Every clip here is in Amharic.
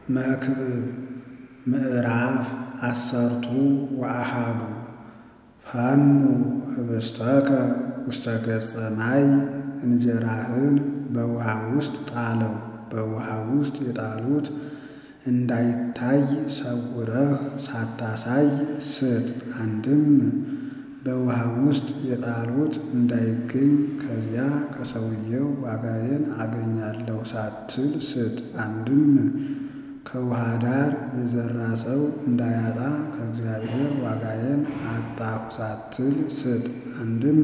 መክብብ ምዕራፍ አሰርቱ ወአሃዱ ፈኑ ኅብስተከ ውስተ ገጸ ማይ እንጀራህን በውሃ ውስጥ ጣለው። በውሃ ውስጥ የጣሉት እንዳይታይ ሰውረህ ሳታሳይ ስጥ። አንድም በውሃ ውስጥ የጣሉት እንዳይገኝ ከዚያ ከሰውየው ዋጋዬን አገኛለሁ ሳትል ስጥ። አንድም ከውሃ ዳር የዘራ ሰው እንዳያጣ ከእግዚአብሔር ዋጋዬን አጣሁ ሳትል ስጥ። አንድም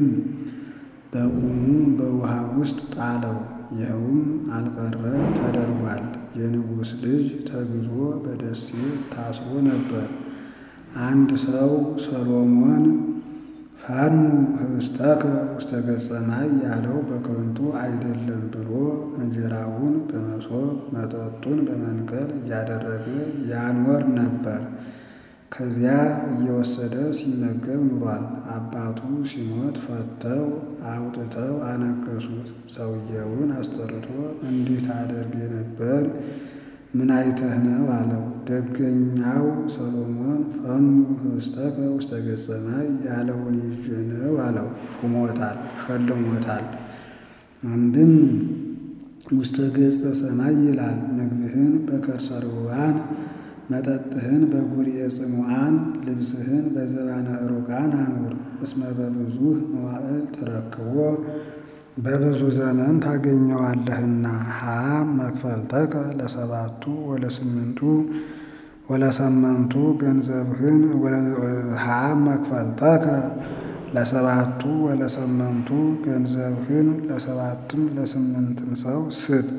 በቁሙ በውሃ ውስጥ ጣለው። ይኸውም አልቀረ ተደርጓል። የንጉሥ ልጅ ተግዞ በደሴት ታስሮ ነበር። አንድ ሰው ሰሎሞን ፈኑ ኅብስተከ ውስተ ገጸ ማይ ያለው በከንቱ አይደለም ብሎ እንጀራውን በመሶብ መጠጡን በመንቀል እያደረገ ያኖር ነበር። ከዚያ እየወሰደ ሲመገብ ኑሯል። አባቱ ሲሞት ፈተው አውጥተው አነገሱት። ሰውየውን አስጠርቶ እንዲህ ታደርግ የነበር ምን አይተህ ነው አለው። ደገኛው ሰሎሞን ፈኑ ኅብስተከ ውስተ ገጸ ማይ ያለውን ይዤ ነው አለው። ሹሞታል፣ ሸልሞታል። አንድም ውስተ ገጸ ሰማይ ይላል። ምግብህን በከርሰ ርሑባን መጠጥህን በጉርየ ጽሙዓን ልብስህን በዘባነ ዕሩቃን አኑር። እስመ በብዙህ መዋዕል ተረክቦ በብዙ ዘመን ታገኘዋለህና። ሀ መክፈልተከ ለሰባቱ ወለስምንቱ ወለሰመንቱ ገንዘብህን ሀ መክፈልተከ ለሰባቱ ወለሰመንቱ ገንዘብህን ለሰባትም ለስምንትም ሰው ስጥ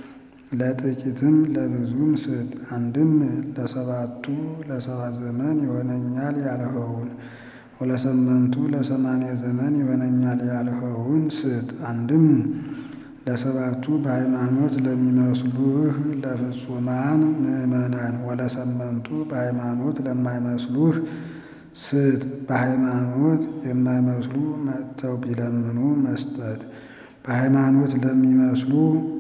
ለጥቂትም ለብዙም ስጥ። አንድም ለሰባቱ ለሰባ ዘመን ይሆነኛል ያልኸውን ወለሰመንቱ ለሰማንያ ዘመን ይሆነኛል ያልኸውን ስጥ። አንድም ለሰባቱ በሃይማኖት ለሚመስሉህ ለፍጹማን ምእመናን ወለሰመንቱ በሃይማኖት ለማይመስሉህ ስጥ። በሃይማኖት የማይመስሉ መጥተው ቢለምኑ መስጠት፣ በሃይማኖት ለሚመስሉ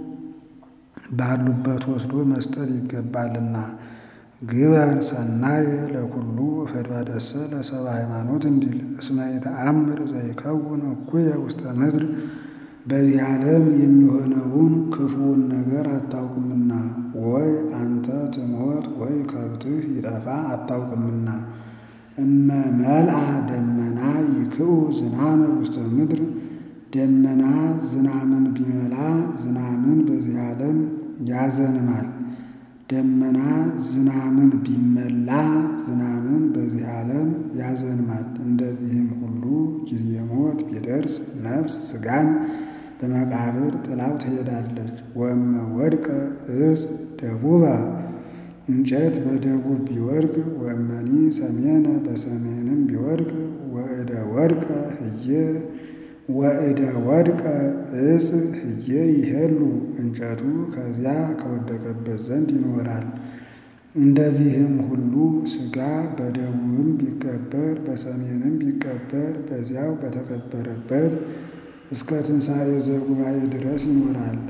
ባሉበት ወስዶ መስጠት ይገባልና። ግበር ሰናየ ለኩሉ ፈድባደሰ ለሰብአ ሃይማኖት እንዲል እስመ ኢተአምር ዘይከውን እኩየ ውስተ ምድር በዚህ ዓለም የሚሆነውን ክፉውን ነገር አታውቅምና፣ ወይ አንተ ትሞት ወይ ከብትህ ይጠፋ አታውቅምና። እመ መልአ ደመና ይክኡ ዝናመ ውስተ ምድር ደመና ዝናምን ቢመላ ዝናምን በዚህ ዓለም ያዘንማል። ደመና ዝናምን ቢመላ ዝናምን በዚህ ዓለም ያዘንማል። እንደዚህም ሁሉ ጊዜ ሞት ቢደርስ ነፍስ ሥጋን በመቃብር ጥላው ትሄዳለች። ወእመ ወድቀ ዕፅ ደቡበ እንጨት በደቡብ ቢወድቅ ወእመኒ ሰሜነ በሰሜንም ቢወድቅ ወእደ ወድቀ ህየ ወእደ ወድቀ ዕፅ ህየ ይሄሉ እንጨቱ ከዚያ ከወደቀበት ዘንድ ይኖራል። እንደዚህም ሁሉ ሥጋ በደቡብም ቢቀበር በሰሜንም ቢቀበር በዚያው በተቀበረበት እስከ ትንሣኤ ዘጉባኤ ድረስ ይኖራል።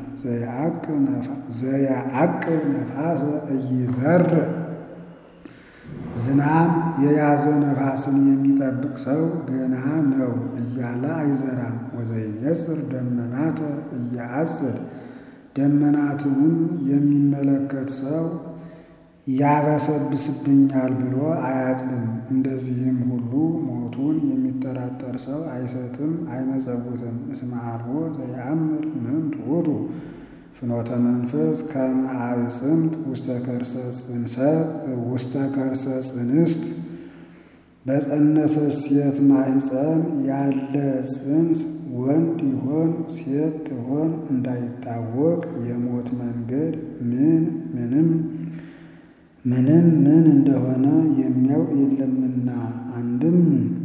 ዘያዕቅብ ነፋሰ ኢይዘርእ ዝናብ የያዘ ነፋስን የሚጠብቅ ሰው ገና ነው እያለ አይዘራም። ወዘይነጽር ደመናተ ኢየአጽድ ደመናትንም የሚመለከት ሰው ያበሰብስብኛል ብሎ አያጭድም። እንደዚህም ሁሉ ሞቱን የሚጠራጠር ሰው አይሰጥም አይመጸውትም። እስመ አልቦ ዘየአምር ምንት ውእቱ ፍኖተ መንፈስ ከመ አዕፅምት ውስተ ከርሰ ጽንሰት ውስተ ከርሰ ጽንስት በጸነሰች ሴት ማኅፀን ያለ ጽንስ ወንድ ይሆን ሴት ትሆን እንዳይታወቅ የሞት መንገድ ምን ምንም ምንም ምን እንደሆነ የሚያውቅ የለምና። አንድም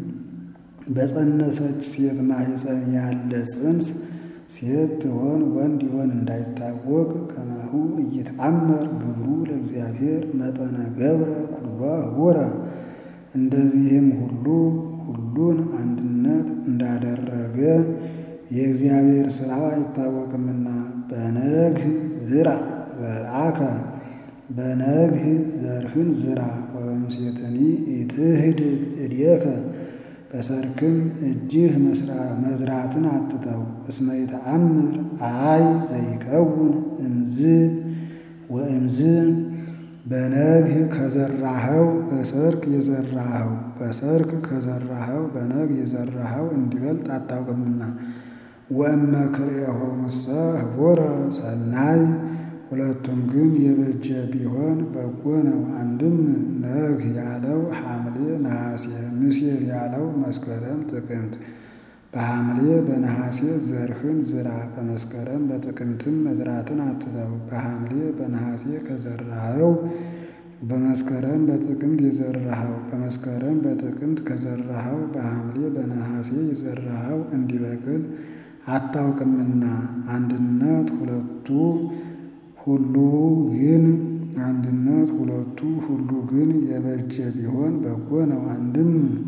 በጸነሰች ሴት ማኅፀን ያለ ጽንስ ሴት ትሆን ወንድ ይሆን እንዳይታወቅ ከማሁ ኢይትአመር ግብሩ ለእግዚአብሔር መጠነ ገብረ ኩሎ ኅቡረ እንደዚህም ሁሉ ሁሉን አንድነት እንዳደረገ የእግዚአብሔር ሥራው አይታወቅምና በነግህ ዝራ ዘርአከ በነግህ ዘርህን ዝራ ወበምሴትኒ ኢትህድግ እዴከ በሰርክም እጅህ መዝራትን አትተው። እስመ ይተአምር አይ ዘይከውን እምዝ ወእምዝ በነግህ ከዘራኸው በሰርክ የዘራኸው በሰርክ ከዘራኸው በነግህ የዘራኸው እንዲበልጥ አታውቅምና። ወእመ ክልኤሆሙሰ ህቡረ ሰናይ ሁለቱም ግን የበጀ ቢሆን በጎ ነው። አንድም ነግህ ያለው ሐምሌ ነሐሴ፣ ምሴር ያለው መስከረም ጥቅምት። በሐምሌ በነሐሴ ዘርህን ዝራ፣ በመስከረም በጥቅምትም መዝራትን አትተው። በሐምሌ በነሐሴ ከዘራኸው በመስከረም በጥቅምት የዘራኸው በመስከረም በጥቅምት ከዘራኸው በሐምሌ በነሐሴ የዘራኸው እንዲበቅል አታውቅምና። አንድነት ሁለቱ ሁሉ ግን አንድነት ሁለቱ ሁሉ ግን የበጀ ቢሆን በጎ ነው። አንድም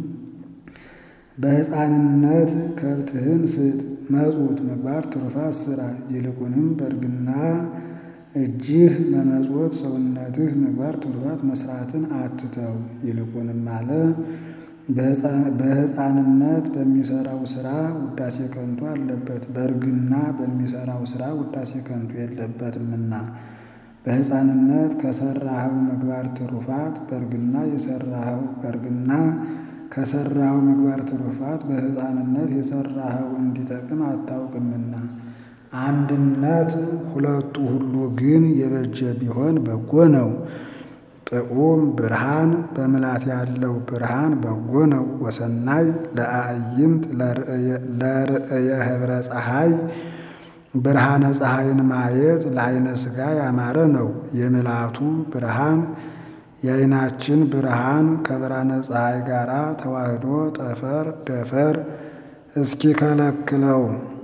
በሕፃንነት ከብትህን ስጥ፣ መጹት ምግባር ትሩፋት ስራ። ይልቁንም በእርግና እጅህ መመጽወት ሰውነትህ ምግባር ትሩፋት መስራትን አትተው። ይልቁንም አለ በሕፃንነት በሚሰራው ስራ ውዳሴ ከንቱ አለበት፣ በእርግና በሚሰራው ስራ ውዳሴ ከንቱ የለበትምና። በሕፃንነት ከሰራኸው ምግባር ትሩፋት በእርግና የሰራኸው በእርግና ከሰራኸው ምግባር ትሩፋት በሕፃንነት የሰራኸው እንዲጠቅም አታውቅምና። አንድነት ሁለቱ ሁሉ ግን የበጀ ቢሆን በጎ ነው። ጥዑም ብርሃን በምላት ያለው ብርሃን በጎ ነው። ወሰናይ ለአዕይንት ለርእየ ኅብረ ፀሐይ ብርሃነ ፀሐይን ማየት ለዓይነ ሥጋ ያማረ ነው። የምልአቱ ብርሃን የዓይናችን ብርሃን ከብርሃነ ፀሐይ ጋር ተዋህዶ ጠፈር ደፈር እስኪከለክለው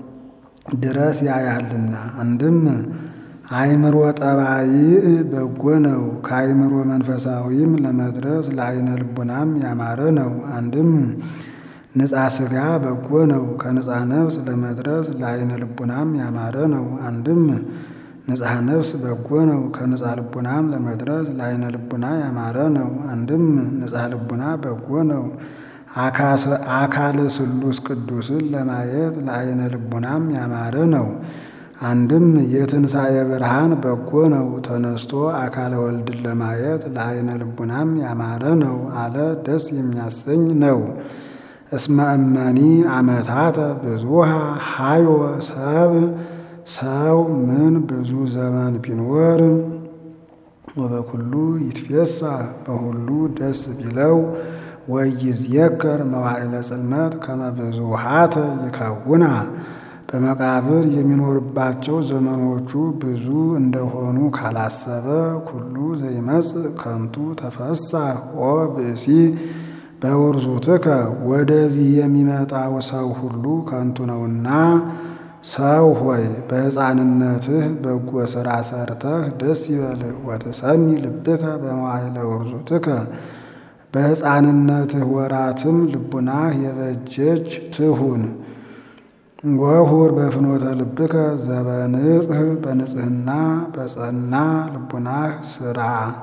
ድረስ ያያልና። አንድም አእምሮ ጠባይ በጎ ነው። ከአእምሮ መንፈሳዊም ለመድረስ ለዓይነ ልቡናም ያማረ ነው። አንድም ንጻ ሥጋ በጎ ነው። ከንጻ ነፍስ ለመድረስ ለዓይነ ልቡናም ያማረ ነው። አንድም ንጽሐ ነፍስ በጎ ነው። ከንጻ ልቡናም ለመድረስ ለዓይነ ልቡና ያማረ ነው። አንድም ንጽሐ ልቡና በጎ ነው። አካለ ስሉስ ቅዱስን ለማየት ለዓይነ ልቡናም ያማረ ነው። አንድም የትንሣኤ ብርሃን በጎ ነው። ተነስቶ አካለ ወልድን ለማየት ለዓይነ ልቡናም ያማረ ነው አለ ደስ የሚያሰኝ ነው። እስመ እመኒ ዓመታተ ብዙሃ ሃዮ ሰብ ሰው ምን ብዙ ዘመን ቢኖር ወበኩሉ ይትፌሳ በሁሉ ደስ ቢለው ወይዝየከር መዋዕለ ጽልመት ከመ ብዙኃተ ይከውና በመቃብር የሚኖርባቸው ዘመኖቹ ብዙ እንደሆኑ ካላሰበ ኩሉ ዘይመጽእ ከንቱ ተፈሳህ ኦ ብእሲ በውርዙትከ ወደዚህ የሚመጣው ሰው ሁሉ ከንቱ ነውና ሰው ሆይ በሕፃንነትህ በጎ ሥራ ሰርተህ ደስ ይበልህ። ወትሰኒ ልብከ በመዋዕለ ውርዙትከ በሕፃንነትህ ወራትም ልቡናህ የበጀች ትሁን። ወሁር በፍኖተ ልብከ ዘበንጽህ በንጽህና በጸና ልቡናህ ስራ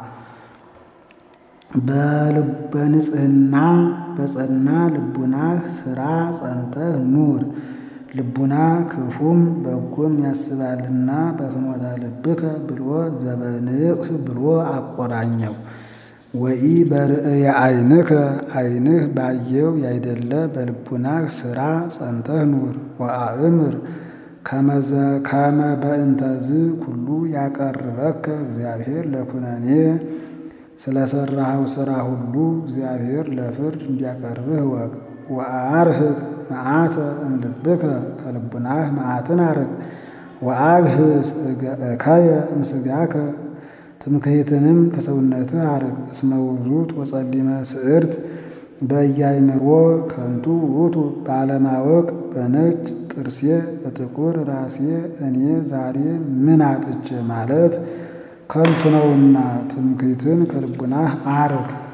በንጽህና በጸና ልቡናህ ስራ ጸንተህ ኑር። ልቡና ክፉም በጎም ያስባልና በፍኖተ ልብከ ብሎ ዘበንጽህ ብሎ አቆራኘው። ወኢ በርእየ ዓይንከ ዓይንህ ባየው ያይደለ በልቡናህ ስራ ጸንተህ ኑር። ወአእምር ከመ በእንተዝ ኩሉ ያቀርበከ እግዚአብሔር ለኩነኔ ስለ ሠራኸው ሥራ ሁሉ እግዚአብሔር ለፍርድ እንዲያቀርብህ እወቅ። ወአርህቅ መዓተ እምልብከ ከልቡናህ መዓትን አርቅ። ወአግህስ እከየ እምሥጋከ ትምክህትንም ከሰውነትህ አርቅ። እስመ ውዙት ወጸሊመ ስዕርት በያይምሮ ከንቱ ውእቱ ባለማወቅ በነጭ ጥርሴ በጥቁር ራሴ እኔ ዛሬ ምን አጥቼ ማለት ከንቱ ነውና ትምክህትን ከልቡናህ አርቅ።